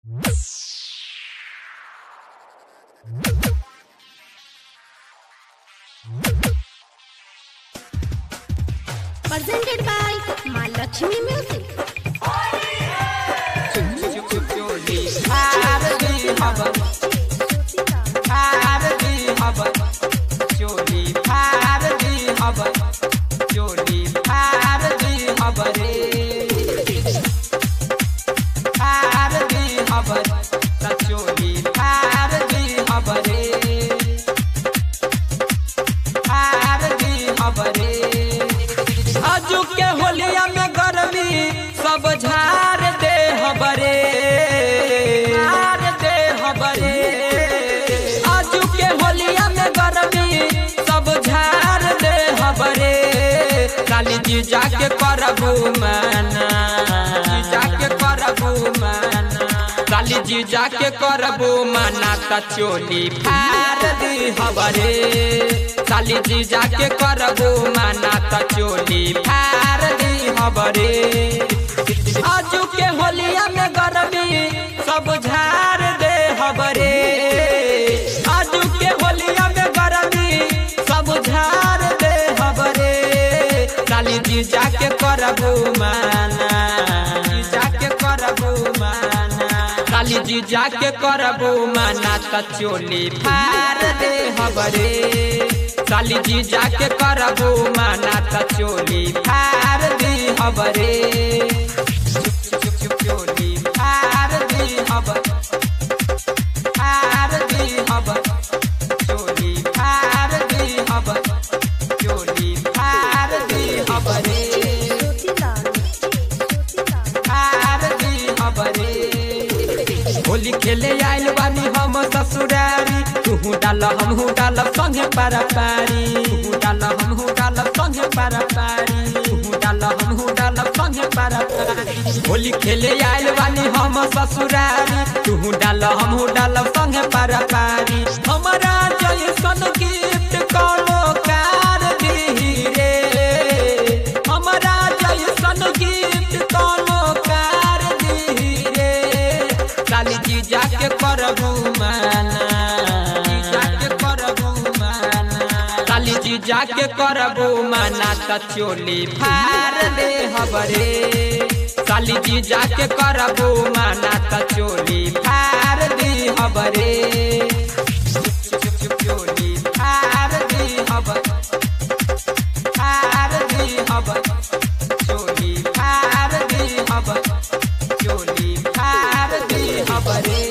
Presented by Ma Lakshmi Music. चोली भारती हवन भारती हवन चोली भारती हवन चोली भारती हवन रे भारती हवन त चोली भारती हवन रे भारती हवन रे अजू के होलिया में गर्मी सब झार दे हबरे झार दे हबरे अजू के होलिया में गर्मी सब झार दे हबरे काली जी जाके करबू मना जी जाके करबू मना काली जी जाके करबू मना त चोली फार दी हबरे काली जी जाके करबू मना त चोली फार दी हबरे आजू के होलिया में गर्मी सब झार दे हबरे आजू के होलिया में गर्मी सब झार दे हबरे काली जी जाके करबू माना जी जाके करबू माना काली जी जाके करबू माना त चोली फार दे हबरे काली जी जाके करबू माना त चोली फार दी हबरे चोली फार दी हबर फार दी हबर चोली फार दी हबर चोली फार दी हबरे फार दी हबरे होली खेले आइल बानी हम ससुरारी तुहू डाल हमहू डाल संगे पारा पारी तुहू डाल हमहू डाल संगे पारा पारी तुहू डाल हमहू डाल संगे पारा पारी होली खेले आइल बानी हम ससुरारी तुहू डाल हमहू डाल संगे पारा पारी हमारा जैसन गिफ्ट कोनो कार दी रे हमारा जैसन गिफ्ट कोनो कार दी रे काली जी जाके करबू माना जी जाके करबू माना काली जी जाके करबू माना त चोली फार दे हबरे काली जी जाके करबू माना त चोली फार दी हबरे चोली फार दी हबर फार दी हबर चोली फार दी हबर चोली फार दी हबरे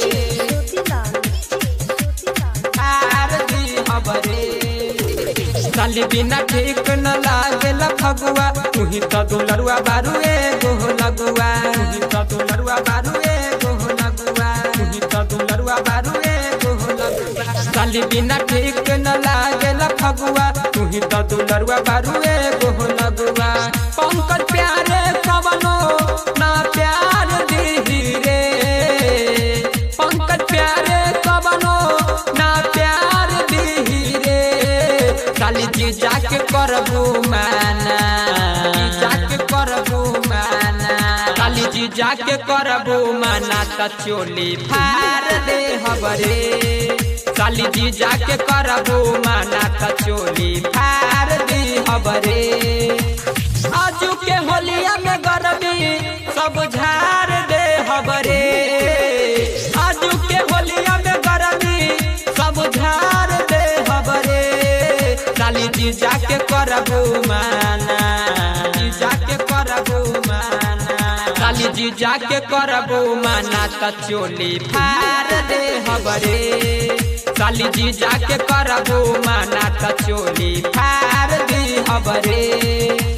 फार दी हबरे साली बिना ठीक न लागेल फगुआ तुही त दुलरुआ बारू एगो लगुआ तुही त दुलरुआ बारू एगो लगुआ तुही त दुलरुआ बारू एगो लगुआ साली बिना ठीक न लागेल फगुआ तुही त दुलरुआ बारू एगो लगुआ पंकज प्यारे कवनो ना प्यार दी रे पंकज प्यारे कवनो ना प्यार दी रे काली जी जाके करबू माना जी जाके करबू माना काली जी जाके करबू माना त चोली फार दे हबरे काली जी जाके करबू माना त चोली फार दी हबरे आजू के होलिया में गर्मी सब झार दे हबरे आजू के होलिया में गर्मी सब झार दे हबरे काली जी जाके करबू माना जी जाके करबू माना काली जी जाके करबू माना त चोली फार दे हबरे काली जी जाके करबू माना त चोली फार दी हबरे